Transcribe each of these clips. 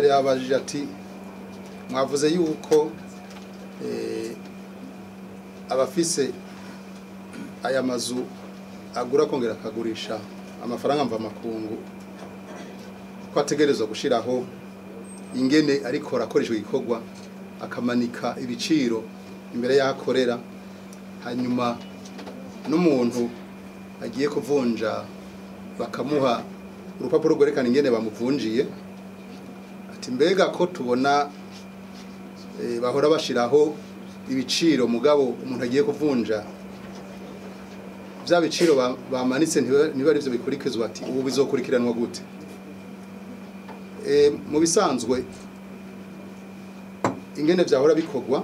mbere yabajije ati mwavuze yuko eh, abafise aya mazu agura kongera akagurisha amafaranga mva makungu ko ategerezwa gushiraho ingene ariko akoresha igikorwa akamanika ibiciro imbere y'aho akorera hanyuma n'umuntu agiye kuvunja bakamuha urupapuro rwerekana ingene bamuvunjiye ati mbega ko tubona eh, bahora bashiraho ibiciro mugabo umuntu agiye kuvunja bya biciro ba- bamanitse ntiba ntiba ari byo bikurikizwa ati ubu bizokurikiranwa gute Eh, mu bisanzwe ingene vyahora bikorwa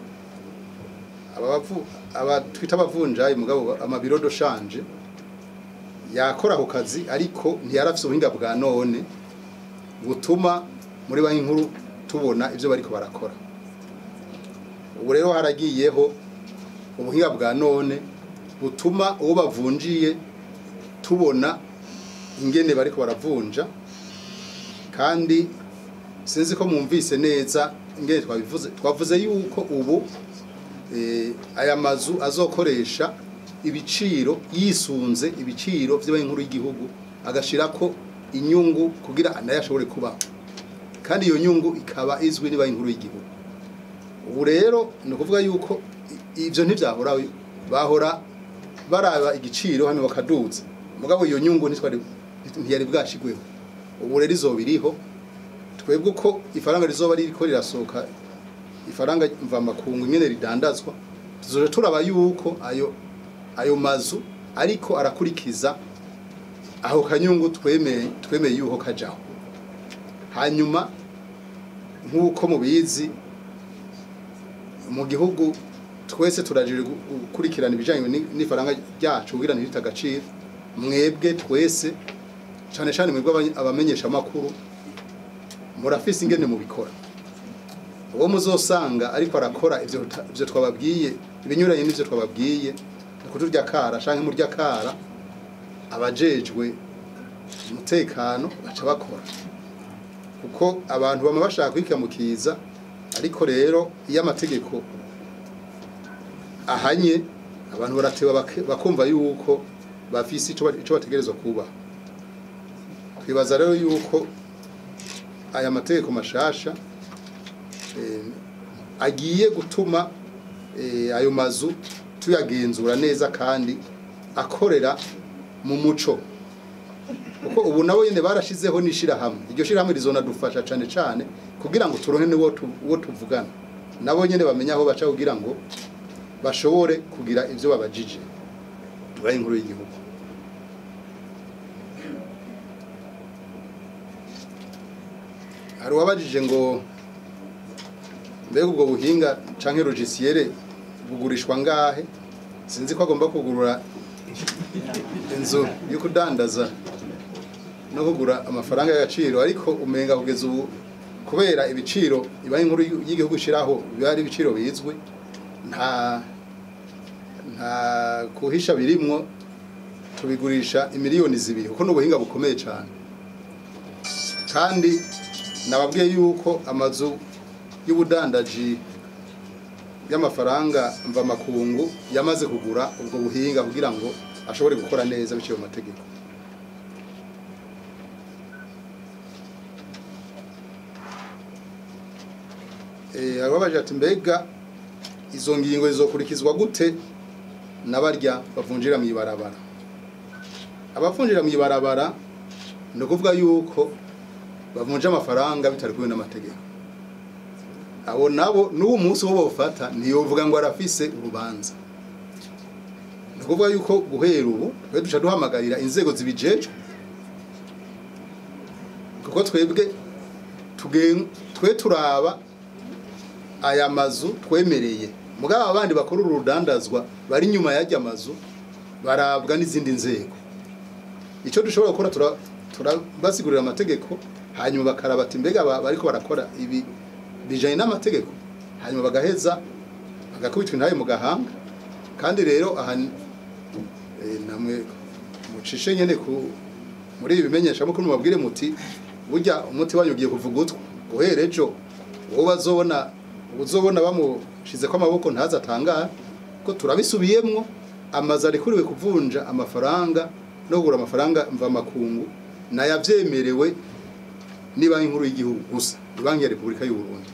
abavu aba twita abavunjayi mugabo amabiro do shanje yakora ako kazi ariko ntiyarafise ubuhinga bwa none butuma muri banki nkuru tubona ivyo bariko barakora ubu rero haragiyeho ubuhinga bwa none butuma uwo bavunjiye tubona ingene bariko baravunja kandi sinzi ko mwumvise neza ingene twabivuze twavuze yuko ubu eh, aya mazu azokoresha ibiciro yisunze ibiciro vy'abanki nkuru y'igihugu agashirako inyungu kugira nayo ashobore kubaho kandi iyo nyungu ikaba izwi ni banki nkuru y'igihugu ubu rero ni ukuvuga yuko i- ivyo ntivyahora bahora baraba igiciro hano bakaduza mugabo iyo nyungu ntitwari ntiyari bwashigweho ubu rero izoba iriho twebwe uko ifaranga rizoba ririko rirasohoka ifaranga mvamakungu nyene ridandazwa tuzoja turaba yuko ayo ayo mazu ariko arakurikiza aho kanyungu twemeye twemeye yuko kajaho hanyuma nk'uko mubizi mu gihugu twese turajije gu- gukurikirana ibijanye ni- n'ifaranga ryacu kugira ntirite agaciro mwebwe twese cane cane mwebwe abanye- abamenyesha amakuru murafise ingene mubikora uwo muzosanga ariko arakora ivyo tuta- ivyo twababwiye ibinyuranye n'ivyo twababwiye ni kuturya kara canke murya kara abajejwe umutekano baca bakora kuko abantu bama bashaka kwikamukiza ariko rero iyo amategeko ahanye abantu barateba bake- bakumva yuko bafise ico ba- ico bategerezwa kuba twibaza rero yuko aya mategeko mashasha eh, agiye gutuma eh, ayo mazu tuyagenzura neza kandi akorera mu muco kuko ubu nabo nyene barashizeho n'ishirahamwe iryo shirahamwe rizonadufasha cane cane kugira ngo turonke n'uwo tu- uwo tuvugana nabo nyene bamenya aho baca kugira ngo bashobore kugira ivyo babajije tubaye inkuru y'igihugu hari uwabajije ngo mbega ubwo buhinga canke logiciere bugurishwa ngahe sinzi ko agomba kugurura inzu yo kudandaza no kugura amafaranga y'agaciro ariko umenga kugeza ubu kubera ibiciro ibaye inkuru y'igihugu ishiraho biba ari ibiciro bizwi nta nta kuhisha birimwo tubigurisha imiliyoni zibiri kuko n'ubuhinga bukomeye cyane kandi nababwiye yuko amazu y'ubudandaji y'amafaranga mvamakungu yamaze kugura ubwo buhinga kugira ngo ashobore gukora neza biciye mu mategeko Eh, ababaje ati mbega izo ngingo zizokurikizwa gute n'abarya bavunjira mu ibarabara abavunjira mu ibarabara ni ukuvuga yuko bavunja amafaranga bitari kumwe n'amategeko abo nabo n'uwo munsi wo bawufata ntiyovuga ngo arafise urubanza ni ukuvuga yuko guhera ubu twe duca duhamagarira inzego zibijejwe kuko twebwe tugen- twe turaba aya mazu twemereye mugabo abandi bakora uru rudandazwa bari inyuma y'ajya mazu barabwa n'izindi nzego icyo dushobora gukora tura- turabasigurira amategeko hanyuma bakaraba ati mbega aba bariko barakora ibi bijanye n'amategeko hanyuma bagaheza bagakubitwa intaye mu gahanga kandi rero aha ni- eh, namwe mucishe nyene ku muri ibi bimenyesha mukuru mubabwire muti burya umuti wanyu ugiye kuvugutwa guhera ejo uwo bazobona uzobona bamushize ko amaboko ntaza atangara ko turabisubiyemwo amazu arikuriwe kuvunja amafaranga no kugura amafaranga mva makungu nayavyemerewe ni banki nkuru y'igihugu gusa ni banki ya repubulika y'u Burundi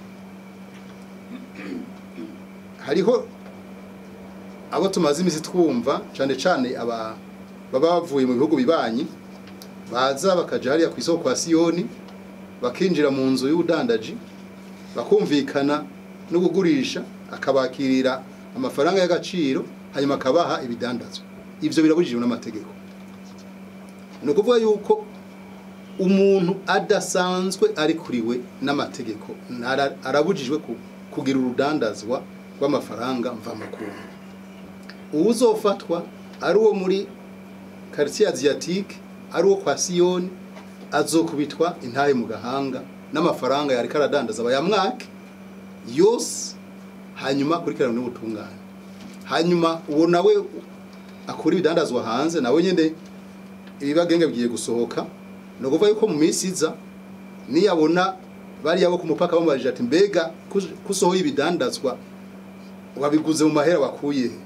hariho abo tumaze imisi twumva cane cane aba baba bavuye mu bihugu bibanyi baza bakaja hariya ku isoko kwa siyoni bakinjira mu nzu y'ubudandaji bakumvikana no kugurisha akabakirira amafaranga y'agaciro hanyuma akabaha ibidandazwa ivyo birabujijwe n'amategeko ni ukuvuga yuko umuntu adasanzwe ari kuriwe n'amategeko nara- arabujijwe ku- kugira urudandazwa rw'amafaranga mvamakungu uwuzofatwa ari uwo muri quartier asiatique ari uwo kwa siyoni azokubitwa intahe mu gahanga n'amafaranga yariko aradandaza bayamwake yose hanyuma akurikirana n'ubutungane hanyuma uwo nawe akura ibidandazwa hanze nawe nyene ibibagenge bigiye gusohoka ni ukuvuga yuko mu minsi iza niyabona bariya bo ku mupaka bamubajije ati mbega kus- kusohoye ibidandazwa wabiguze mu mahera wakuye he?"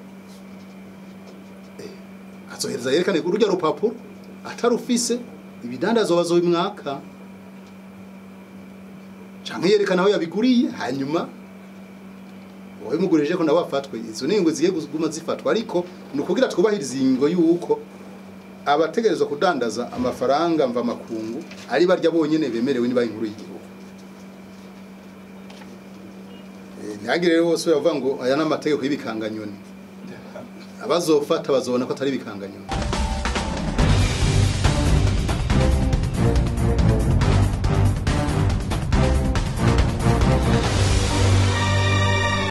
Eh, azohereza yerekane urujya rupapuro atarufise ibidandazwa bazobimwaka canke yerekana aho yabiguriye hanyuma wowe mugurije ko nawe afatwe izo ningo zigiye kuguma zifatwa ariko ni ukugira twubahiriza ingingo y'uko abategerezwa kudandaza amafaranga mva makungu ari barya bonyene bemerewe niba inkuru y'igihugu Eh, ntihagire rero bose bavuga ngo aya ni amategeko y'ibikanganyoni abazofata bazobona ko atari ibikanganyoni